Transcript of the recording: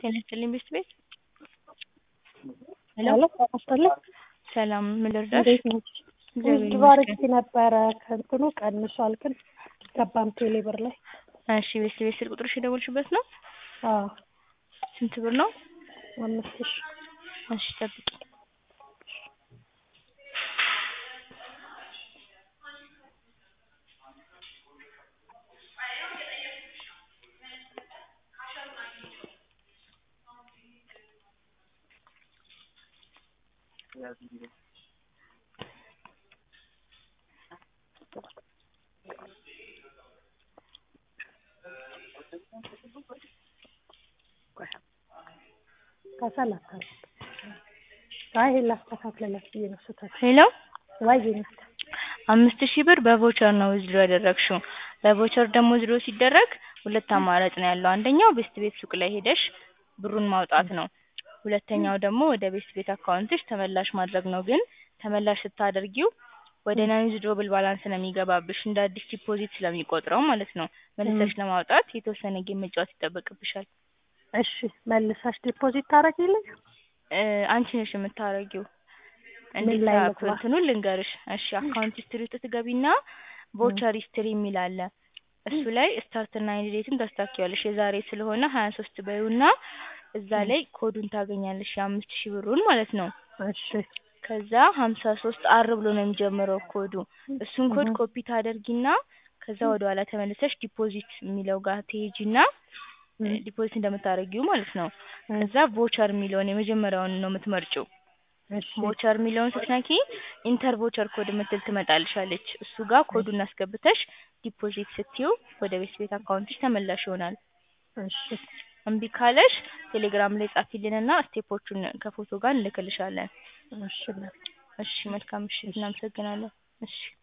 ጤና ይስጥልኝ ቤት ቤት ሄሎ ጤና ሰላም ምን ልርዳሽ? እንዴት ነሽ? እግዚአብሔር ውዝድሮ አድርጌ ነበረ ከእንትኑ ቀንሷል፣ ግን ገባም ቴሌ ብር ላይ። እሺ ቤት ቤት ስልክ ቁጥርሽ የደወልሽበት ነው? አዎ ስንት ብር ነው? አምስት ሺህ እሺ ጠብቂ። ከሰላሳ አይ ይሄን ላስተካክልላት ብዬ ነው ስህተት ሄሎ ወይ ናት አምስት ሺህ ብር በቮቸር ነው ዊዝድሮ ያደረግሽው። በቮቸር ደግሞ ዊዝድሮ ሲደረግ ሁለት አማራጭ ነው ያለው። አንደኛው ቤስት ቤት ሱቅ ላይ ሄደሽ ብሩን ማውጣት ነው። ሁለተኛው ደግሞ ወደ ቤስት ቤት አካውንትሽ ተመላሽ ማድረግ ነው። ግን ተመላሽ ስታደርጊው ወደ ናን ዊዝድሮብል ባላንስ ነው የሚገባብሽ እንደ አዲስ ዲፖዚት ስለሚቆጥረው ማለት ነው። መልሰሽ ለማውጣት የተወሰነ ጌም መጫወት ይጠበቅብሻል። እሺ መልሳሽ ዲፖዚት ታደርጊልኝ? እ አንቺ ነሽ የምታረጊው። ምን እንዴት ላይ ታ- ልግባ? እንትኑን ልንገርሽ። እሺ አካውንት ሂስትሪ ውስጥ ትገቢና ቮቸር ሂስትሪ የሚል አለ። እሱ ላይ ስታርት እና ኤንድ ዴቱን ታስታኪዋለሽ። የዛሬ ስለሆነ ሀያ ሶስት በይውና እዛ ላይ ኮዱን ታገኛለሽ የአምስት ሺህ ብሩን ማለት ነው። እሺ ከዛ ሀምሳ ሶስት አር ብሎ ነው የሚጀምረው ኮዱ። እሱን ኮድ እህ። ኮፒ ታደርጊና ከዛ ወደ ኋላ ተመልሰሽ ዲፖዚት የሚለው ጋር ትሄጂና እህ። ዲፖዚት እንደምታደርጊው ማለት ነው። እህ። ከዛ ቮቸር የሚለውን የመጀመሪያውን ነው የምትመርጪው። እሺ ቮቸር የሚለውን ስትነኪ ኢንተር ቮቸር ኮድ የምትል ትመጣልሻለች። እሱ ጋር ኮዱን አስገብተሽ ዲፖዚት ስትዪው ወደ ቤት ቤት አካውንትሽ ተመላሽ ይሆናል። እሺ እምቢ ካለሽ ቴሌግራም ላይ ጻፊልንና ስቴፖቹን ከፎቶ ጋር እንልክልሻለን። እሺ እሺ መልካም ምሽት፣ እናመሰግናለን። እሺ